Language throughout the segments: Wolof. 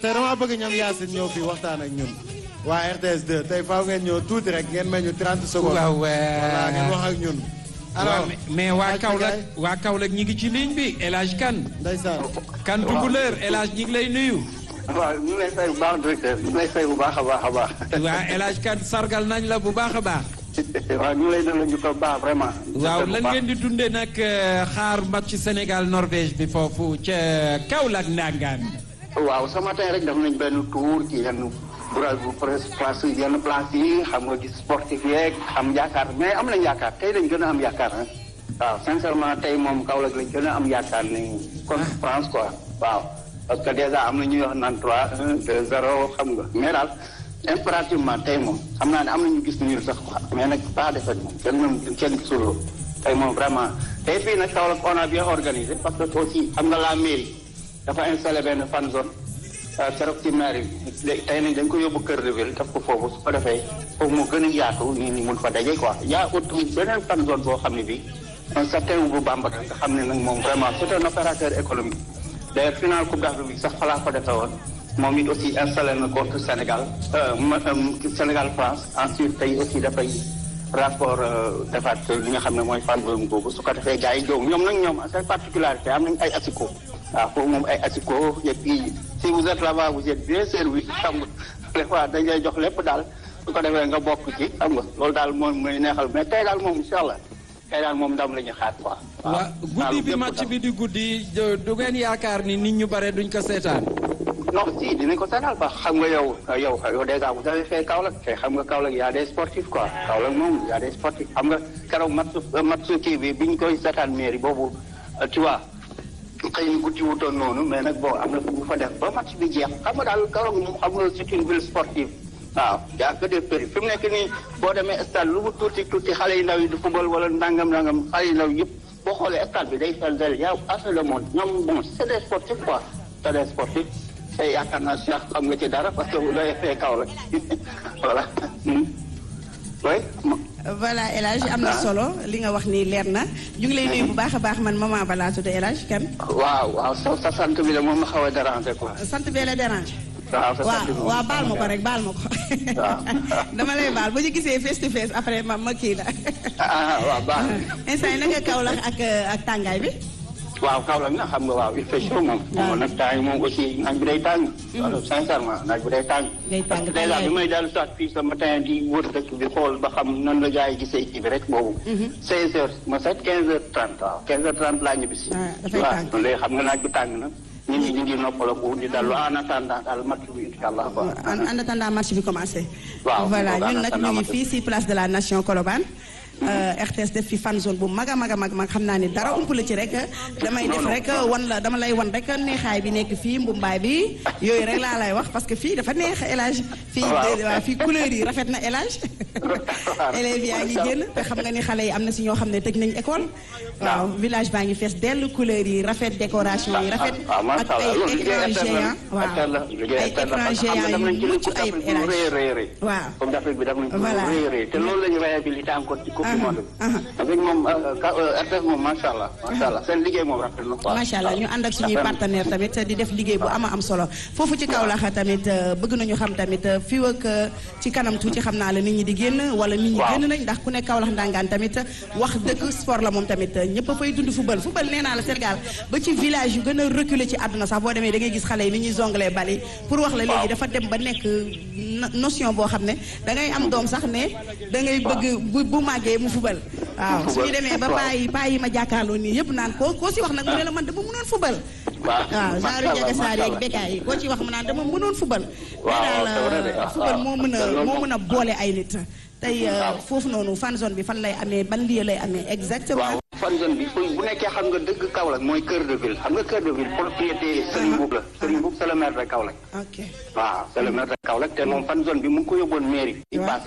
tey dama bëgg ñoom Yacine ñëw fii waxtaan ak ñun waa RTS 2 tey faaw ngeen ñëw tuuti rek ngeen may ñu 30 secondes. waaw voilà ngeen wax ak ñun. alors mais waa Kaolack waa Kaolack ñi ngi ci ligne bi El Hadj Kane. ndeysaan. Kane Tukuleur El Hadj ñi ngi lay nuyu. waaw ñu ngi lay fay bu baax directeur ñu ngi lay fay bu baax a baax a baax. waa El Hadj Kane sargal nañ la bu baax a baax. waaw ñu ngi lay delloo ñu ko baax vraiment. waaw lan ngeen di dundee nag xaar match Sénégal Norvège bi foofu ca Kaolack Ndangaan. waaw ce matin rek def nañ benn tour ci yenn bras bu place yenn place yi xam nga gis sportif yeeg am yaakaar mais am nañ yaakaar tey lañ gën a am yaakaar ah. waaw sincèrement tey moom Kaolack lañ gën a am yaakaar ni contre France quoi waaw. parce que déjà am na ñuy wax naan 3 1 2 0 xam nga mais daal impérativement tey moom xam naa ne am na ñu gis niir sax quoi mais nag pas defet moom kenn moom kenn gisuloo tey moom vraiment tey fii nag Kaolack on a bien organisé parce que aussi xam nga la mairie dafa installé benn fan zone keroog ci mairie bi tey nañ dañ ko yóbbu kër de ville daf ko foofu su ko defee foofu mu gën a yaatu nit ñi mun fa daje quoi yaa ut beneen fan zone boo xam ne bi un certain bu bambara nga xam ne nag moom vraiment c'est un opérateur économique d'ailleurs final coupe d'Afrique bi sax falaa ko defee woon moom it aussi installé na contre Sénégal Sénégal France ensuite tey aussi dafay rapport defaat li nga xam ne mooy fan zone boobu su ko defee gars yi jow ñoom nag ñoom seen particularité am nañ ay asiko waaw foofu moom ay asiko et puis si vous êtes là-bas vous êtes bien servi xam nga des fois dañ lay jox lépp daal su ko defee nga bokk ci xam nga loolu daal moom mooy neexal mais tey daal moom incha allah tey daal moom ndam la ñu xaar quoi. waaw guddi bi match bi di guddi du ngeen yaakaar ni nit ñu bare duñ ko seetaan. non si dinañ ko seetaan ba xam nga yow yow yow déjà vous avez fait Kaolack te xam nga Kaolack y a des sportifs quoi Kaolack moom y a des sportifs xam nga keroog match match kii bi biñ koy seetaan mairie boobu tu vois xëy na guddi wutoon noonu mais nag bon am na fu mu fa def ba match bi jeex xam nga daal Kaolack moom xam nga c'est une ville sportive. waaw yaa que des péri fi mu nekk nii boo demee stade lu mu tuuti tuuti xale yu ndaw yi di football wala nangam nangam xale yu ndaw yëpp boo xoolee stade bi day fel del yaa assez de monde ñoom bon c'est des sportifs quoi c'est des sportifs te yaakaar naa Cheikh xam nga ci dara parce que bu doy fee kaw la voilà oui. voilà El Hadj am na solo li nga wax ni leer na ñu ngi lay nuyu bu baax a baax man maman Ba laa tudd El Hadj kan. waaw waaw sa sa sant bi la moom ma xaw a déranger quoi. sant bee la déranger. waaw sa sant bi waaw waaw baal ma ko rek baal ma ko. dama lay baal bu ñu gisee face to face après ma ma kii la. ah waaw baax instant yi na nga Kaolack ak ak tàngaay bi. waaw Kaolack nag xam nga waaw il fait chaud moom. moom nag temps yi moom aussi naaj bi day tàng. alors sincèrement naaj bi day tàng. day tàng parce que déjà bi may dellu soit fii ce matin di wër dëkk bi xool ba xam nan la gars yi gisee kii bi rek boobu. 16 heures ma set 15 heures 30 waaw 15 heures 30 laa ñibbi si. dafay tàng waaw léegi xam nga naaj bi tàng na. nit ñi ñu ngi noppalaku di dallu en attendant daal match bi incha allah quoi. en attendant match bi commencé. waaw voilà ñun nag ñu ngi fii si place de la nation Colobane. RTS def fi fan zone bu mag a mag a mag mag xam naa ni dara ump la ci rek damay def rek wan la dama lay wan rek neexaay bi nekk fii mbumbaay bi yooyu rek laa lay wax parce que fii dafa neex élage fii waaw fii couleur yi rafet na élage élèves yaa ngi génn te xam nga ni xale yi am na si ñoo xam ne tëj nañ école waaw village baa ngi fees dell couleur yi rafet décoration yi rafet ak ay écran géant waaw ay écran géant yu mucc ayib élage waaw comme d'Afrique bi daf nañ ko rëy te loolu la ñu réhabilité encore ci coupe du monde avec moom RTS moom macha allah macha allah seen liggéey moom rafet na quoi macha allah ñu ànd ak suñuy partenaire tamit di def liggéey bu ama am solo foofu ci Kaolack tamit bëgg nañu xam tamit fii ak ci kanam tuuti xam naa la nit ñi di génn wala nit ñi génn nañ ndax ku nekk Kaolack ndangaan tamit wax dëkk sport la moom tamit ñëpp a fay dund football football nee naa la Sénégal ba ci village yu gën a reculé ci àdduna sax boo demee da ngay gis xale yi ni ñuy jonglé bali pour wax la léegi dafa dem ba nekk notion boo xam ne da ngay am doom sax ne da ngay bëgg bu bu màggee mu fubal waaw suñu demee ba paa yi paa yi ma jàkkaarloo nii yëpp naan koo koo si wax nag mu ne la man dama mënoon fubal waaw genre jaga saar yeeg bekkaay yi koo ci wax mu naan dama mënoon fubal mais daal fubal moo mën a moo mën a boole ay nit tey foofu noonu fan zone bi fan lay amee ban lieu lay amee exactement fan zone bi bu nekkee xam nga dëgg Kaolack mooy cœur de ville xam nga cœur de ville propriété Serigne Boub la Serigne Boub c'est le maire de Kaolack ok waaw c'est le maire de Kaolack te moom fan zone bi mu ngi ko yóbboon mairie yi passé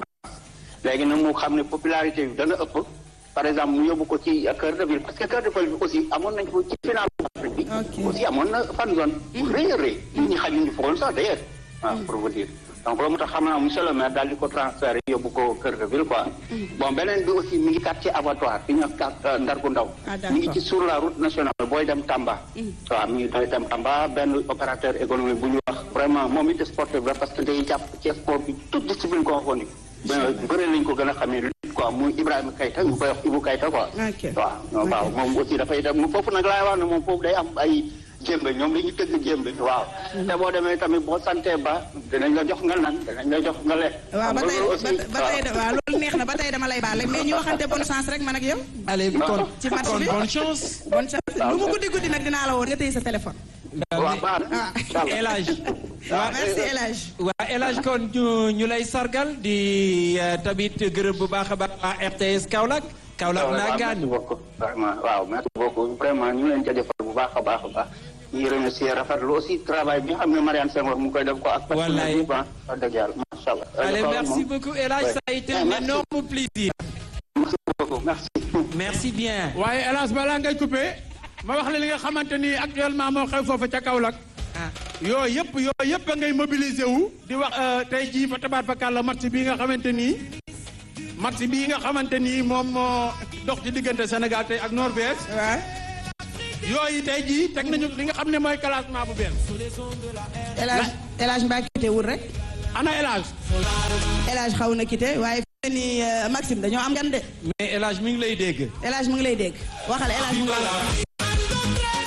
léegi nag mu xam ne popularité bi dana ëpp par exemple mu yóbbu ko ci cœur de ville parce que cœur de ville bi aussi amoon nañ ko ci final Afrique bi aussi amoon na fan zone rëy a rëy nit ñi xajuñu foon sax d'ailleurs waaw pour vous dire donc loolu moo tax xam naa monsieur le maire daal di ko transféré yóbbu ko Kër de Ville quoi. bon beneen bi aussi mi ngi quartier abattoir fi ñu wax Ndar gu ndaw. Ah, d'accord. mi ngi ci sur la route nationale booy dem Tamba. waaw mi ngi doy dem Tamba benn opérateur économique bu ñu wax vraiment moom it sportif la parce que day jàpp ci sport bi toute discipline confondue. bëre lañ ko gën a xamee lutte quoi muy Ibrahima Kayta ñu koy wax Ibou Kayta quoi. Ok. waaw waaw moom aussi dafay dem foofu nag laay wax ne moom foofu day am ay jéembe ñoom dañuy tëgg jéembe waaw. te boo demee tamit boo santee ba dinañ la jox nga nan dinañ la jox nga lekk. waaw ba xam nga tey loolu aussi, ba ba tey de waaw loolu neex na ba tey dama lay baale mais ñu waxante bonne chance rek man ak yow. allez kon Ci match kon bi. bonne chance. bonne chance lu mu guddi guddi nag dinaa la woon nga téye sa téléphone. waaw baax na Ah. incha allah. El Hadj waaw merci El Hadj. waa El Hadj kon ñu ñu lay sargal di eh, tamit gërëm bu baax a baax waa RTS Kaolack. Kaolack waaw naa merci gaan beaucoup vraiment waaw merci beaucoup vraiment ñu leen jaajëfal bu baax a baax a baax ñu remercier rafetlu aussi travail bi nga xam ne Marianne Senghor mu ngi koy def ko ak Wallaay. personnel bi ah wax dëgg yàlla macha allah. Allez, Kaolack merci moom. beaucoup El Hadj, Ouais. ça a été Ah, un merci. énorme plaisir. merci beaucoup merci. Merci bien. waaye hélas balaa ngay coupé ma wax la li nga xamante ni actuellement moo xew foofu ca Kaolack Ah. yooyu yëpp yooyu yëpp a ngay mobiliser wu di wax euh, tey jii fa tabaat fa kàlla match bii nga xamante nii match bii nga xamante nii moom moo dox ci diggante Sénégal tey ak Norvège waaw yooyu tey jii teg nañu li nga xam ne mooy classement bu bees El Hadj El Hadj mbaa quitté wul rek. ana hélas El Hadj xaw na quitté waaye fi mu ne nii euh, Maxime dañoo am gan de. mais El Hadj mi ngi lay dégg. El Hadj mu ngi lay dégg waxal El Hadj mu ngi lay dégg.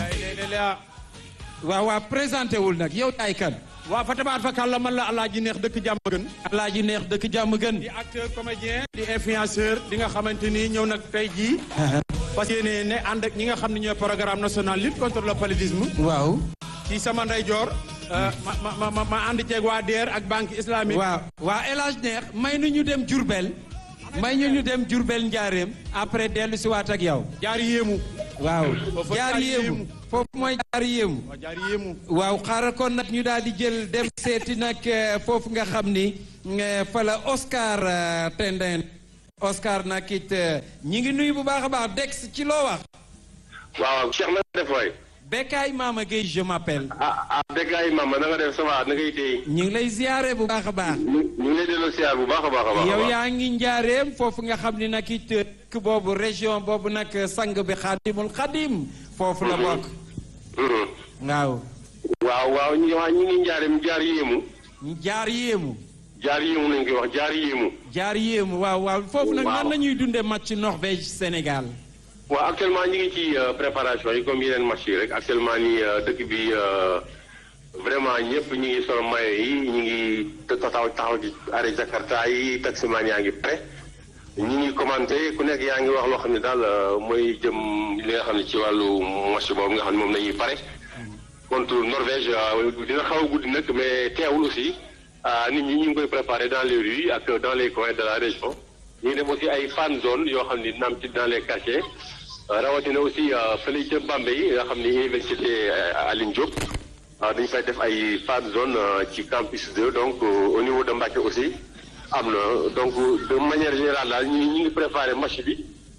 waaw waaw présenté wul nag yow yaay kan. waa fa tabaat fa kàlla man la Alaaji Neex dëkk jàmm gën Alaaji neex dëkk jàmm gën. di acteur comédien di influenceur di nga xamante ni ñëw nag tey jii parce que ne ne ànd ak ñi nga xam ne ñooy programme national lutte contre le paludisme waaw. ci sama ndeyjoor euh, ma ma ma ma ma ànd ceeg waa DER ak banque islamique. waaw waa El Hadj neex may nu ñu dem Diourbel. may ñu ñu dem Diourbel njaareem. après dellu si waat ak yow. jaar yéemu. waaw Foofu jaar jaar yéemu. yéemu. foofu mooy jaar yéemu. waa jaar yéemu. waaw xaaral kon nag ñu daal di jël dem seeti nag eh, foofu nga xam ni eh, fa la Oscar eh, Tendin Oscar nag it eh, ñi ngi nuyu bu baax a baax Dex ci loo wax. waaw Cheikh na nga def waay Bekkaay Mama Gueye je m'appelle. ah ah Bekkaay Mama na nga def ça va na ngay téye ñu ngi lay ziare bu baax a baax. ñu ñu ngi lay delloo siyaar bu baax a baax a baax. yow yaa ngi njaareem foofu nga xam ni nag it dëkk boobu région boobu nag sang bi xaadimul xadim foofu la bokk. Mhm. waaw waaw waaw ñu waa ñu ngi njaareem jaar yéemu jaar yéemu. jaar yéemu nañ koy wax jaar yéemu. jaar yéemu waaw waaw foofu nag Waaw. nan la ñuy dundee match Norvège Sénégal. waaw actuellement ñu ngi ci euh, préparation yi comme yeneen match yi rek actuellement nii euh, dëkk bi euh, vraiment ñëpp ñu ngi solo maillot yi ñu ngi taxaw taxaw ci arrêt Jakarta yi taximaan yaa ngi prêt ñu ngi commenté ku nekk yaa ngi wax loo xam ne daal euh, mooy jëm li nga xam ne ci wàllu match boobu nga xam ne moom nañuy pare contre Norvège euh, dina xaw a guddi nag mais teewul aussi ah, nit ñi ñu ngi koy préparé dans les rues ak dans les coins de la région ñu ngi def aussi ay fan zone yoo xam ni naam ci dans les quartiers euh, rawatina aussi euh, fële ca Bambey nga xam ni université euh, Aline Diop ah, dañu fay def ay fan zone euh, ci campus 2 donc euh, au niveau de Mbacké aussi am na donc de manière générale daal ñu ñu ngi préparé match bi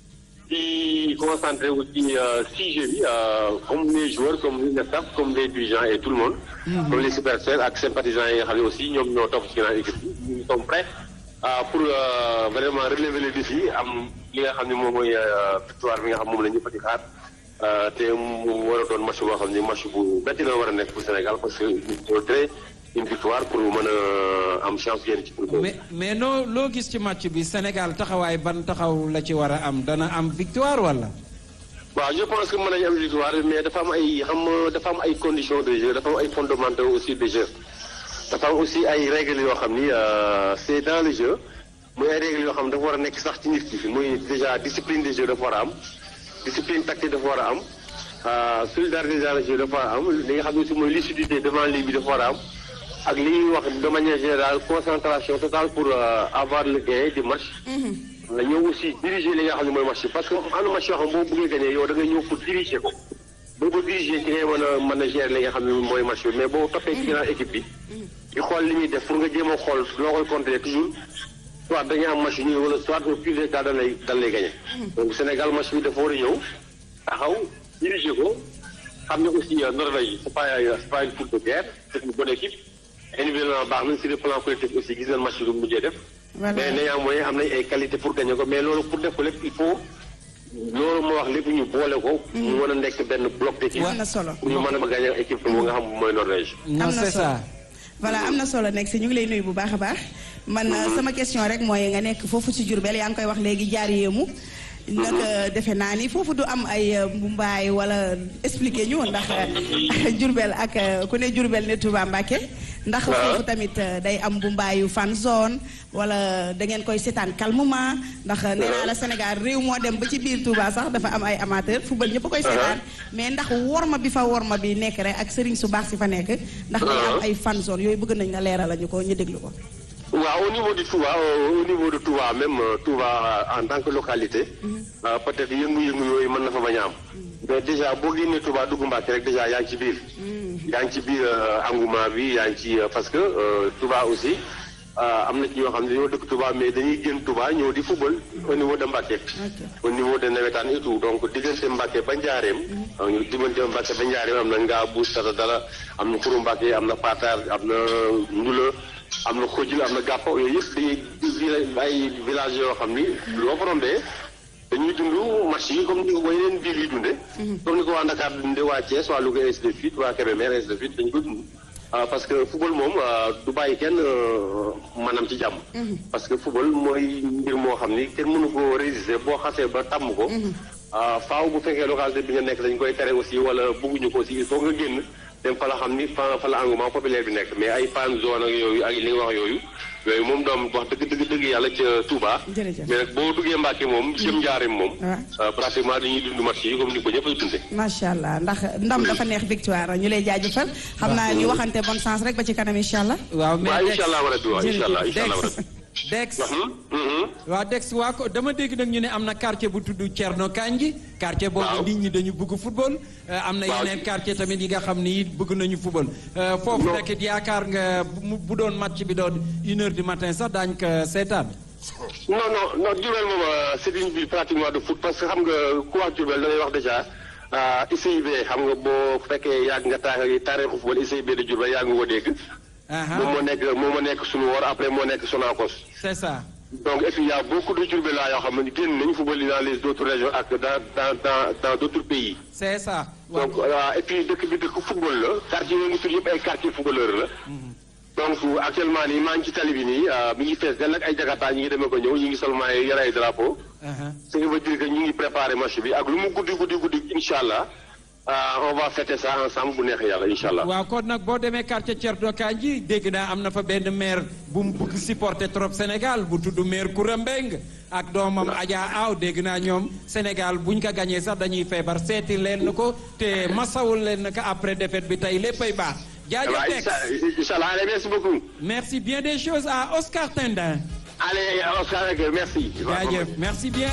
di concentré wu ci sujet bi euh, comme les joueurs comme le staff comme les dirigeants et tout le monde. comme les supporters ak sympathisants yi nga xam ne aussi ñoom ñoo topp ci ginnaaw équipe bi ñu sont prêts ah, pour euh, vraiment relever le défi am li nga xam ne moom mooy euh, victoire bi nga xam moom la ñëpp di xaar euh, te mu war a doon match boo xam ne match bu métti la war a nekk pour Sénégal parce que il faudrait une victoire pour mën a am chance yéen ci pour mais mais noo loo gis ci match bi Sénégal taxawaay ban taxaw la ci war a am dana am victoire wala. waaw je pense que mën nañu am victoire mais dafa am ay xam nga dafa am ay conditions de jeu dafa am ay fondamentaux aussi de jeu dafa am aussi ay règles yoo xam ni euh, c'est dans le jeu muy ay règles yoo xam dafa war a nekk sax ci nit ki muy déjà discipline de jeu dafa war a am discipline tactique dafa war a am euh, solidarité dans le jeu dafa war a am li nga xam ne aussi mooy lucidité devant lii bi dafa war a am ak li ñuy wax de manière générale concentration totale pour euh, avoir le gain du match. nga ñëw aussi diriger li nga xam ne mooy match bi parce que am na match yoo xam boo bëggee gagner yow da ngay ñëw pour diriger ko boo ko diriger ci ngay mën a mën a gérer li nga xam ne mooy match bi mais boo toppee ci ginnaaw équipe bi di xool li ñuy def pour nga jéem a xool loo koy contrer toujours soit dañuy am match ñu wala soit au pire des cas dañ lay dañ lay gagner donc Sénégal match bi dafa war a ñëw taxaw diriger ko xam ne aussi euh, Norvège c'est pas c'est pas une foule de guerre c'est une bonne équipe individuellement baax nañ sur le plan collectif aussi gis nañ match bi mujjee def Voilà. mais néanmoins am nañ ay qualité pour gagner ko mais loolu pour def ko lépp il faut loolu moo wax lépp ñu boole ko. mu mën a nekk benn bloc d'équipe. am na solo. pour ñu mën a gagner équipe bu nga xam mooy Norvège. non am na c'est solo. ça voilà am na solo nekk si ñu ngi lay nuyu bu baax a baax man sama question rek mooy nga nekk foofu ci Diourbel yaa ngi koy wax léegi jaar yéemu nag defe naa ni foofu du am ay mbumbaay wala expliquer ñu ndax Diourbel ak ku ne Diourbel ne Touba Mbacké ndax foofu tamit day am mbumbaayu fan zone wala da ngeen koy seetaan calmement ndax nee naa la Sénégal réew moo dem ba ci biir Touba sax dafa am ay amateur football ñëpp a koy seetaan mais ndax worma bi fa worma bi nekk rek ak sëriñ su baax si fa nekk ndax day am ay fan zone yooyu bëgg nañ nga leeral la ñu ko ñu déglu ko waaw au niveau du Touba euh, au niveau de Touba même euh, Touba en tant que localité. euh, peut-être yëngu-yëngu yooyu mën na fa bañ a am. mais déjà boo génnee Touba dugg Mbàkke rek déjà yaa ngi ci biir. yaa ngi ci biir euh, engouement bi yaa ngi ci euh, parce que euh, Touba aussi euh, am na ci ñoo xam ne dañoo dëkk Touba mais dañuy génn Touba ñëw di football au niveau de Mbàkke. au niveau de nawetaan et tout donc diggante Mbàkke ba Njaareem. euh, ñu diggante Mbàkke ba Njaareem am na ngaa buus tata dala am na Xuru Mbàkke am na Patar am na Ndula. am na xojil am na gàppa yooyu yëpp di di ay village yoo xam ni loo fa rombee dañuy dund match yi comme ni ko yeneen biir yi dunde comme ni ko waa Dakar dunde waa Thiès waa Louga ainsi de suite waa Kébémer ainsi de suite dañu ko dund ah, parce que football moom ah, du bàyyi kenn euh, maanaam ci jàmm parce que football mooy mbir moo xam ni kenn mënu ko résister boo xasee ba tàmm ko ah, faaw bu fekkee localité bi nga nekk dañ koy tere aussi wala bëgguñu ko aussi il faut nga génn dem fa la xam ni fa fa la engouement populaire bi nekk mais ay fan zone ak yooyu ak li nga wax yooyu yooyu moom doom wax dëgg dëgg dëgg yàlla ca Touba. Jërëjëf. mais nag boo duggee Mbàkke moom jëm njaarim moom. Ouais. euh, pratiquement dañuy dund match yi comme ni ko ñëpp a dundee. macha allah ndax ndam dafa neex victoire ñu lay jaajëfal xam naa ñu waxante bonne chance rek ba ci kanam incha allah. waaw mais waaw Dex incha allah rabbi waaw incha allah incha allah Dex rabbi. Dex Mhm, mhm. waaw Dex waa ko dama dégg nag ñu ne am na quartier bu tudd Thierno Kandji quartier boobu Waaw. nit ñi dañu bëgg football euh, am na Waaw. yeneen quartier tamit yi nga xam ni it bëgg nañu football Euh, foofu Non. nag it yaakaar nga bu mu- bu doon match bi doon une heure du matin sax daañu ko seetaan non non non Diourbel moom euh, c'est une ville pratiquement de foot parce que xam nga ku wax Diourbel da ngay wax déjà ah, ICIB xam nga boo fekkee yàgg nga taa taarixu football ICIB de Diourbel yaa ngi ko dégg. Aha, moom moo nekk moom moo nekk suñu wor après moo nekk Sonacos. c'est ça donc et puis il y a beaucoup de Diourbel là yoo xam ne génn nañu football yi dans les autres régions ak dans dans dans dans d'autres pays. c'est ça waaw donc euh, et puis dëkk bi dëkk football la quartier yooyu ngi tudd yëpp ay quartier footballeur la. donc actuellement nii maa ngi ci tali bi nii euh, mi ngi fees dell ak ay jakarta ñi ngi demee ko ñëw ñi ngi seulement yore ay drapeau. aha. ce qui veut dire que ñu ngi préparé match bi ak lu mu guddi guddi guddi incha allah euh, on va fêter ça ensemble bu neexee yàlla incha allah. waaw kon nag boo demee quartier Thierno Kandji dégg naa am na fa benn maire bu mu bëgg supporter trop Sénégal bu tudd maire Koura Mbeng ak doomam Adja Aw dégg naa ñoom Sénégal buñ ko gañee sax dañuy feebar seeti leen ko te masawul leen ko après défaite bi tey léppay baax jaajëf waaw Dex incha incha allah allez merci beaucoup. merci bien des choses à Oscar Tendin allez Oscar ok merci. jaajëf merci bien